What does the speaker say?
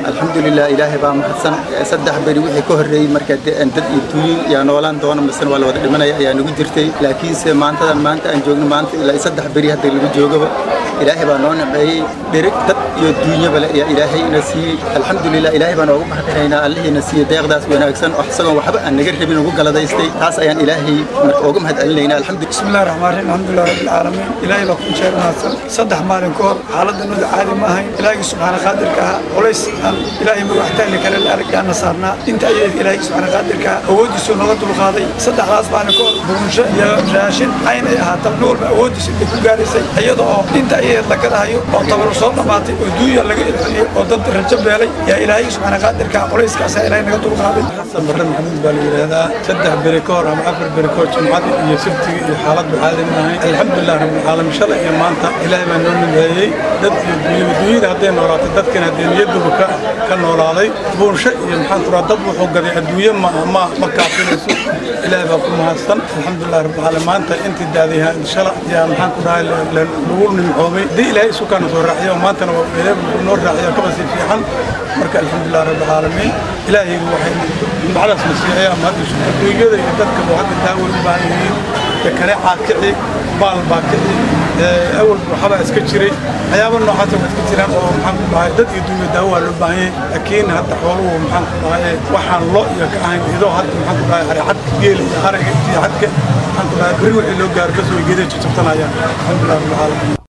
alxamdulilah ilaahay baa mahadsan saddex beri wixii ka horreeyey marka dad iyo duuyin yaa noolaan doona masena waa la wada dhimanaya ayaa nagu jirtay laakiinse maantadan maanta aan joogno maanta ilaa saddex beri hadda lagu joogaba ilaahay baa noo naceeyey dhirig dad iyo duunyaba le ayaa ilaahay ina siiyey alxamdulilah ilaahay baan oogu mahadinaynaa allihiina siiyey deeqdaas wanaagsan oo isagoon waxba aan naga rabin ugu galadaystay taas ayaan ilaahay marka ooga mahad celinaynaa alxamdu bismillahi raxmaan raxiim alxamdulilah rabbil caalamiin ilaahay baa ku jeer mahadsan saddex maalin ka hor xaaladdanadu caadi ma ahayn ilaahigii subxaana qaadirka ah culays aan ilaahay magaxtaani kale la arag yaana saarnaa inta ayay ilaahay subxaana qaadirka ah awooddiisu nooga dulqaaday saddexdaas maalin ka hor buunsho iyo raashin cayn ay ahaata nin walba awooddiisa ay ku gaaraysay iyada oo inta ayay la gadahayo oo tabar soo dhammaatay oo duunya laga ilceliyey oo dad rajo beelay yaa ilaahay subxaana qaadirka ah culayskaasaa ilaahay naga dulqaaday xasan barre maxamuud baa la yidhaahdaa saddex beri ka hor ama afar beri ka hor jumcadii iyo sabtigii iyo xaaladdu caadi ma ahayn alxamdulilah rabbilcaalamiin shalay iyo maanta ilaahay baa noo mideeyey dad iyo duunyada duunyada hadday noolaatay dadkana haddee niyaduba ka ka noolaaday buunsho iyo maxaan ku dad wuxuu gaday adduunye ma ma ma kaafinayso ilaahay baa ku mahadsan alxamdulilah rabbilcaalamiin maanta intii daadiha shala yaa maxaan ku dhahay lagu nimcoobay haddii ilaahay isu kaana soo raaciyo maantana waa ilaahay noo raaciyo kaba sii fiican marka alxamdulilah rabbilcaalamiin ilaahay waxay nimcadaas na siiyay ama hadda adduunyada iyo dadka hadda daaway u baahan yihiin kane caadkici baal baa kici awal waxbaa iska jiray waxyaaba noocaasa waa iska jiraan oo maxaan ku dhahay dad iyo dunya daawo waa loo baahan yahay laakiin hadda xooluhu maxaan ku dhahay waxaan lo iyo ka ahayn idoo hadda maxaan ku dhahay aricadka geela iyo ariga iyo cadka maxaan ku dhahay beri wixii loo gaaro bas way geeda jajabtanayaan alxamdulilah rabbil caalamiin